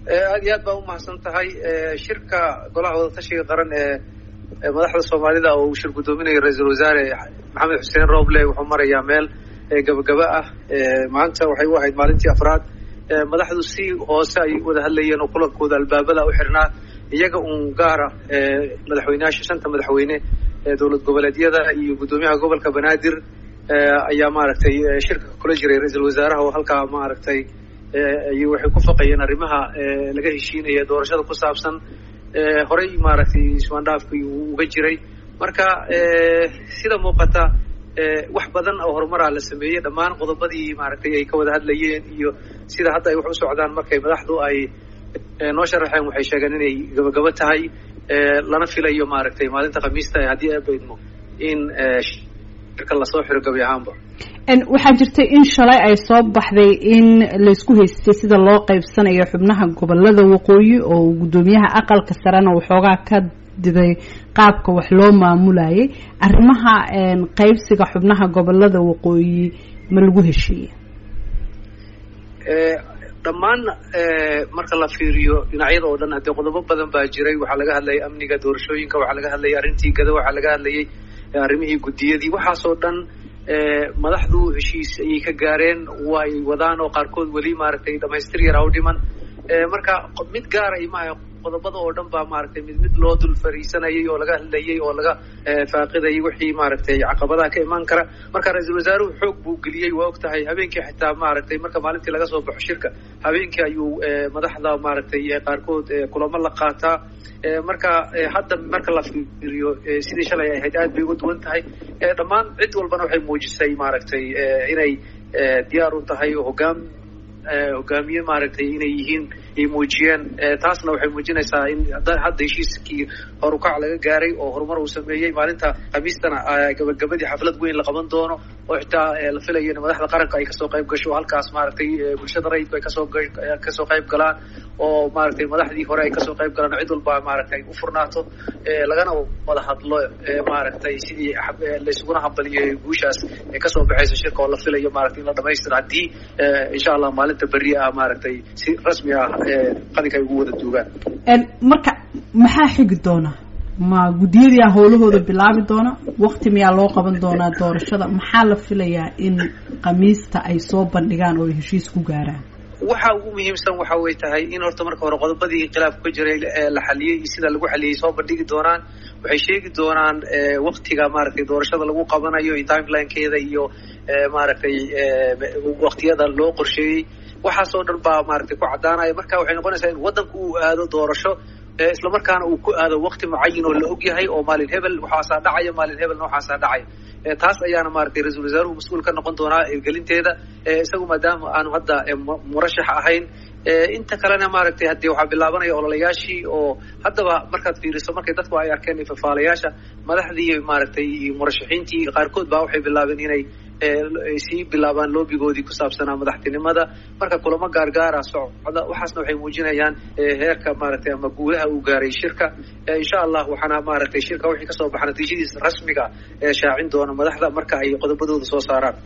aad iyo aad baa umahadsan tahay shirka golaha wadatashiga qaran ee madaxda soomaalida oo uu shir guddoominayo ra-iisul wasaare maxamed xuseen roble wuxuu marayaa meel gabagaba ah maanta waxay u ahayd maalintii afraad madaxdu si hoose ay wada hadlayeen oo kulankooda albaabada u xirnaa iyaga uun gaara madaxweyneyaasha shanta madaxweyne dowlad goboleedyada iyo guddoomiyaha gobolka banaadir ayaa maaragtay shirka kula jiray ra-iisul wasaaraha oo halkaa maaragtay ay waxay ku faqayeen arrimaha laga heshiinaya doorashada ku saabsan horey maaragtay ismaandhaafkii uu uga jiray marka sida muuqata wax badan oo horumaraa la sameeyey dhammaan qodobadii maaragtay ay ka wada hadlayeen iyo sida hadda ay wax u socdaan markay madaxdu ay noo sharaxeen waxay sheegeen inay gabagabo tahay lana filayo maaragtay maalinta khamiista haddii abaydmo in shirka lasoo xiro gabi ahaanba waxaa jirtay in shalay ay soo baxday in laysku haystay sida loo qaybsanayo xubnaha gobolada waqooyi oo guddoomiyaha aqalka sarena waxoogaa ka diday qaabka wax loo maamulayay arrimaha qaybsiga xubnaha gobolada waqooyi ma lagu heshiiye dhammaan marka la fiiriyo dhinacyada oo dhan haddee qodobo badan baa jiray waxaa laga hadlayay amniga doorashooyinka waxaa laga hadlayay arrintii gada waxaa laga hadlayay arrimihii guddiyadii waxaasoo dhan madaxdu heshiis ayay ka gaareen way wadaan oo qaarkood weli maaragtay dhamaystir yaraa u dhiman marka mid gaaray maaha qodobada oo dhan baa maaragtay mid mid loo dul fariisanayay oo laga hadlayay oo laga faaqidayay wixii maaragtay caqabadaha ka imaan kara marka ra-iisul wasaaruhu xoog buu geliyey waa og tahay habeenkii xitaa maaragtay marka maalintii laga soo baxo shirka habeenkii ayuu madaxda maaragtay qaarkood kulamo la qaataa marka hadda marka la fiiriyo sidii shalay ay ahayd aad bay uga duwan tahay dhammaan cid walbana waxay muujisay maaragtay inay diyaar u tahay oo hogaam hogaamiye maaragtay inay yihiin ay muujiyeen taasna waxay muujinaysaa in hadda heshiiskii horukac laga gaaray oo horumar uu sameeyey maalinta khamiistana gabagabadii xaflad weyn la qaban doono oo xitaa la filayo in madaxda qaranka ay kasoo qayb gasho halkaas maaragtay bulshada rayidku ay kasoo kasoo qayb galaan oo maaragtay madaxdii hore ay kasoo qayb galaan cid walba maaragtay u furnaato lagana wada hadlo maaragtay sidii laysuguna hambaliyo guushaas ee kasoo baxaysa shirka oo la filayo maaragtay in la dhamaystiro haddii insha allah maalinta berri ah maaragtay si rasmi ah qalinka ay ugu wada duugaan marka maxaa xigi doona ma guddiyadiia howlahooda bilaabi doona wakti miyaa loo qaban doonaa doorashada maxaa la filayaa in khamiista ay soo bandhigaan oo ay heshiis ku gaaraan waxa ugu muhiimsan waxa way tahay in horta marka hore qodobadii khilaafku ka jiray la xaliyey iyo sida lagu xaliyey soo bandhigi doonaan waxay sheegi doonaan waktiga maaragtay doorashada lagu qabanayo iyo timelinekeeda iyo maaragtay waktiyada loo qorsheeyey waxaasoo dhan baa maaragtay ku caddaanaya marka waxay noqonaysaa in waddanku uu aado doorasho isla markaana uu ku aado wakti mucayin oo la og yahay oo maalin hebel waxaasaa dhacaya maalin hebelna waxaasaa dhacaya taas ayaana maaragtay ra-iisul wasaaruhu mas-uul ka noqon doonaa hirgelinteeda isagu maadaama aanu hadda murashax ahayn inta kalena maaragtay haddii waxaa bilaabanaya ololayaashii oo haddaba markaad fiiriso markay dadku ay arkeen fafaalayaasha madaxdii maaragtay murashaxiintii qaarkood baa waxay bilaabeen inay sii bilaabaan loobigoodii ku saabsanaa madaxtinimada marka kulamo gaargaara socda waxaasna waxay muujinayaan heerka maaragtay ama guulaha uu gaaray shirka insha allah waxaana maaragtay shirka wixii kasoo baxa natiijadiisa rasmiga ee shaacin doona madaxda marka ay qodobadooda soo saaraan